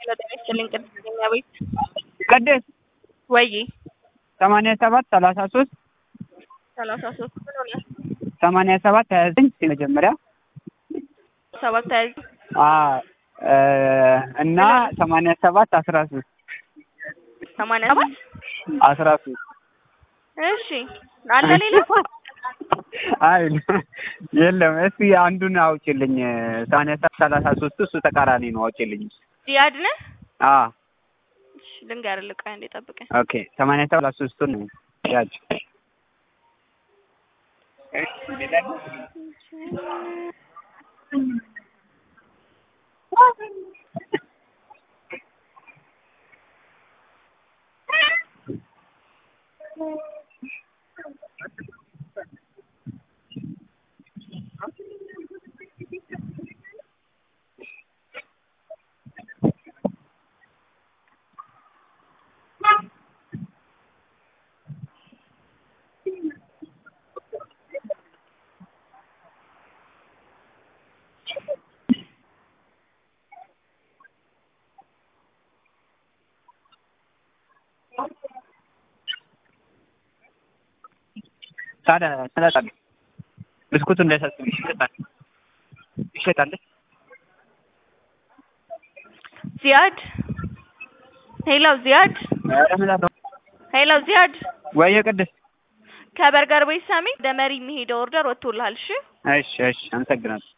ጤና ይስጥልኝ ቅድስተኛ ቤት ቅድስት ወይ ሰማንያ ሰባት ሰላሳ ሶስት ሰላሳ ሶስት ምን ሆነ ሰማንያ ሰባት ሀያ ዘጠኝ መጀመሪያ ሰባት ሀያ አ እና ሰማንያ ሰባት አስራ ሶስት ሰማንያ ሰባት አስራ ሶስት እሺ አለ ሌላ አይ የለም። እስኪ አንዱን አውጪልኝ። ሰማንያ ሰባት ሰላሳ ሶስት እሱ ተቃራኒ ነው። አውጪልኝ። ዚያድ ነህ አ እሺ ልንገርህ ቆይ አንዴ ጠብቀኝ ኦኬ ሰማንያ ሰባት ሰላሳ ሶስቱን ነው ያጅ ታዲያ ትሰጣለህ? ብስኩቱ እንዳይሳስብ ይሸጣል ይሸጣል። ዚያድ ሄሎ ዚያድ ኧረ ምን አለው? ሄሎ ዚያድ ወይዬ ቅድስት ከበርገር ቤት ሳሚ ወደ መሪ የሚሄደው ኦርደር ወጥቶልሃል እሺ እሺ እሺ፣ አመሰግናለሁ።